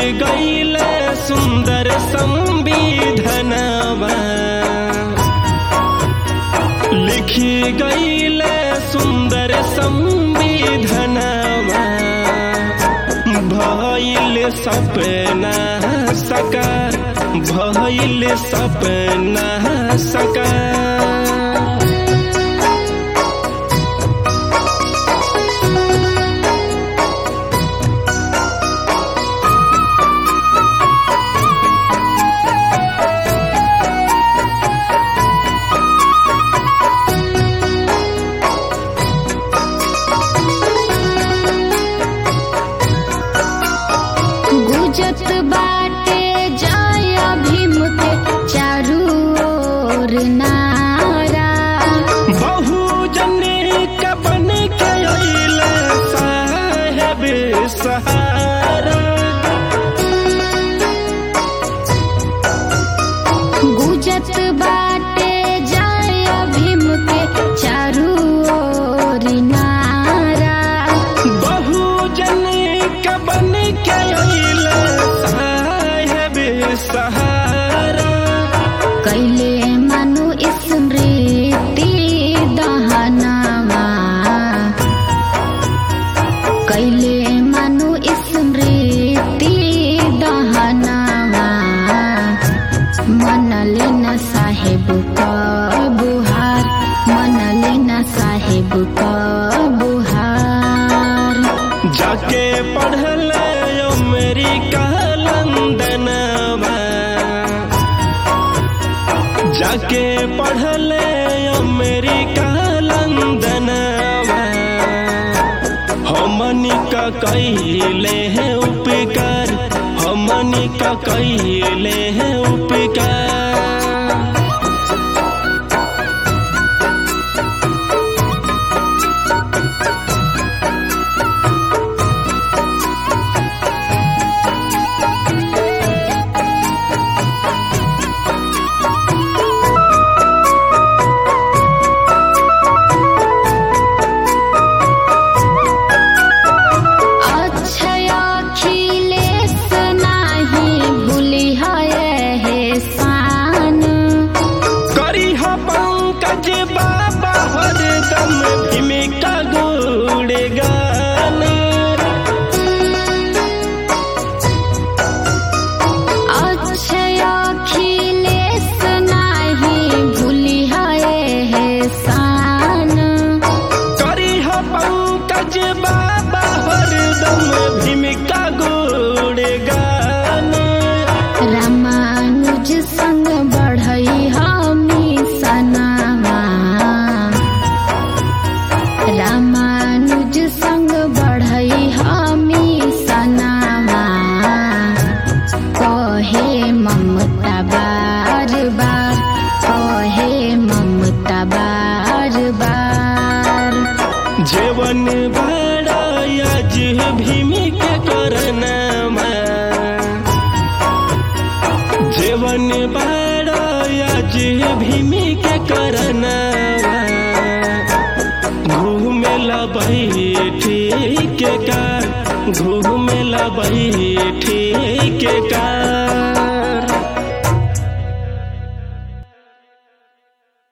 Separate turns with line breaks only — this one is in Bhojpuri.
गईले सुंदर संविधनवा लिखी गईले सुंदर संविधनवा भइल सपना सकार भइल सपना सकार
गुजत बाटे जय भीम के चारू ओर नारा
बहुजन के बन के अइले साहेब सहारा
गुजत बाटे जय भीम के चारू ओर नारा
बहुजन के बन के अइले साहेब सहारा
कैले मनु स्मृति दहनावा कैले मनु स्मृति दहनावा मनले न साहेब का बुहार मनले न साहेब का बुहार
जाके पढ़ले अमेरिका लंदनवा जाके पढ़ले अमेरिका लंदनवा हमनी का कैले हैं उपकार हमनी का कैले हैं उपकार
अक्षय अखिलेश नाही भूली है हे शान
करी ह पंकज बाबा हरदम भूमिका गुड़ गान
अक्षय अखिलेश नाही भूली है हे शान
करी ह पंकज बाबा हरदम भूमिका गुड़ गान
रामानुज संग बढ़ई हमी सनामा रामानुज संग बढ़ई हमी सनामा कहे ममता बार बार कहे ममता बार बार
जीवन बड़ा आज भूमिका करना जीवन बड़ा आज भूमिका करना घूमेला बैठी के का घूमेला बैठी के का